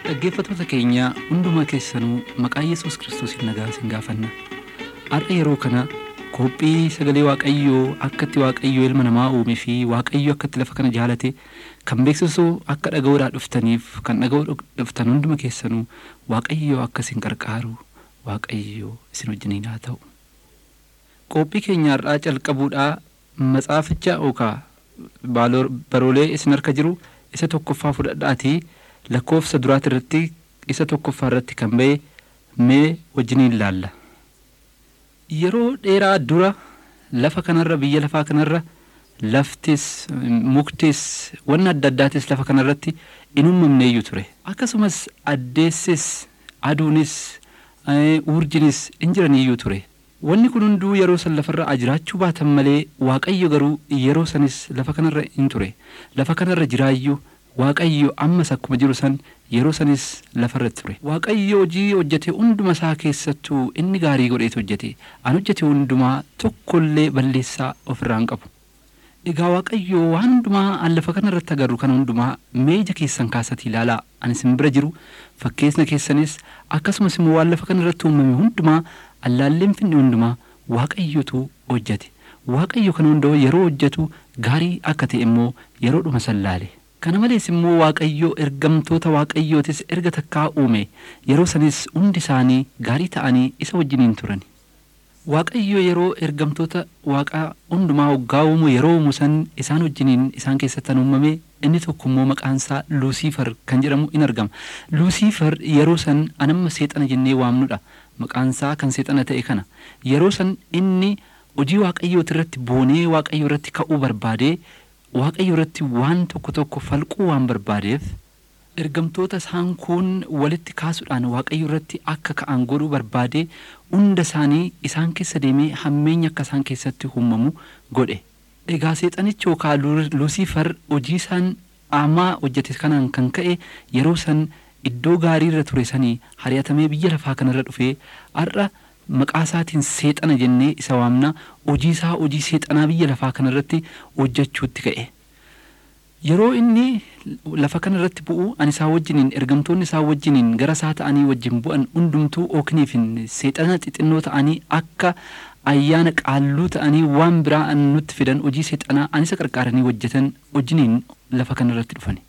Dhaggeeffattoota keenya hundumaa keessanuu maqaa Yesuus Kiristoosiin nagaa isin gaafanna. Har'a yeroo kana qophii sagalee Waaqayyoo akka itti Waaqayyoo ilma namaa uumee fi Waaqayyoo akka itti lafa kana jaalate kan beeksisu akka dhaga'uudhaa dhuftaniif kan dhaga'uu dhuftan hunduma keessanuu Waaqayyoo akka isin qarqaaru Waaqayyoo isin wajjiniin haa ta'u. Qophii keenya har'aa calqabuudhaa matsaaficha yookaan baroolee isin harka jiru isa tokkoffaa fudhadhaatii lakkoofsa duraati irratti isa tokkoffaa irratti kan ba'e mee wajjiniin ilaalla. Yeroo dheeraa dura lafa kanarra biyya lafaa kanarra laftis muktis wanna adda addaatis lafa kanarratti in uumamneeyyuu ture. Akkasumas addeessis aduunis urjinis in jiraniiyyuu ture. Wanni kun hunduu yeroo san lafarra jiraachuu baatan malee Waaqayyo garuu yeroo sanis lafa kanarra in ture. Lafa kanarra jiraayyuu Waaqayyo ammas akkuma jiru san yeroo sanis lafarratti ture. Waaqayyo hojii hojjete hunduma isaa keessattuu inni gaarii godheetu hojjete. An hojjete hundumaa tokkollee balleessaa ofirraa hin qabu. Egaa Waaqayyo waan hundumaa an lafa kanarratti agarru kana hundumaa meeja keessan kaasatti ilaalaa an isin bira jiru fakkeessina keessanis akkasumas immoo waan lafa kanarratti uumame hundumaa allaalleen finne hundumaa Waaqayyotu hojjete. Waaqayyo kana hunda yeroo hojjetu gaarii akka ta'e immoo yeroodhuma san laale. Kana malees immoo Waaqayyo ergamtoota Waaqayyootis erga takkaa uume yeroo sanis hundi isaanii gaarii ta'anii isa wajjiniin turan. Waaqayyo yeroo ergamtoota Waaqaa hundumaa hoggaa uumu yeroo uumu san isaan wajjiniin isaan keessattan uumame inni tokko immoo maqaan isaa Luusiifar kan jedhamu in argama. Luusiifar yeroo san anamma seexana jennee waamnudha. Maqaan isaa kan seexana ta'e kana. Yeroo san inni hojii Waaqayyooti irratti boonee Waaqayyo irratti ka'uu barbaadee Waaqayyo irratti waan tokko tokko falquu waan barbaadeef ergamtoota isaan kun walitti kaasuudhaan Waaqayyo irratti akka ka'an godhuu barbaadee hunda isaanii isaan keessa deemee hammeenya akka isaan keessatti uumamu godhe. Egaa seexanichi yookaan Luusiifar hojii isaan ammaa hojjete kanaan kan ka'e yeroo san iddoo gaarii irra ture sanii hari'atamee biyya lafaa kanarra dhufee har'a maqaa isaatiin seexana jennee isa waamna hojii isaa hojii seexanaa biyya lafaa kanarratti hojjechuutti ka'e. Yeroo inni lafa kanarratti bu'u ani isaa wajjiniin ergamtoonni isaa wajjiniin gara isaa ta'anii wajjin bu'an hundumtuu ookniifin seexana xixinnoo ta'anii akka ayyaana qaalluu ta'anii waan biraa nutti fidan hojii seexanaa ani isa qarqaaranii hojjetan wajjiniin lafa kanarratti dhufani.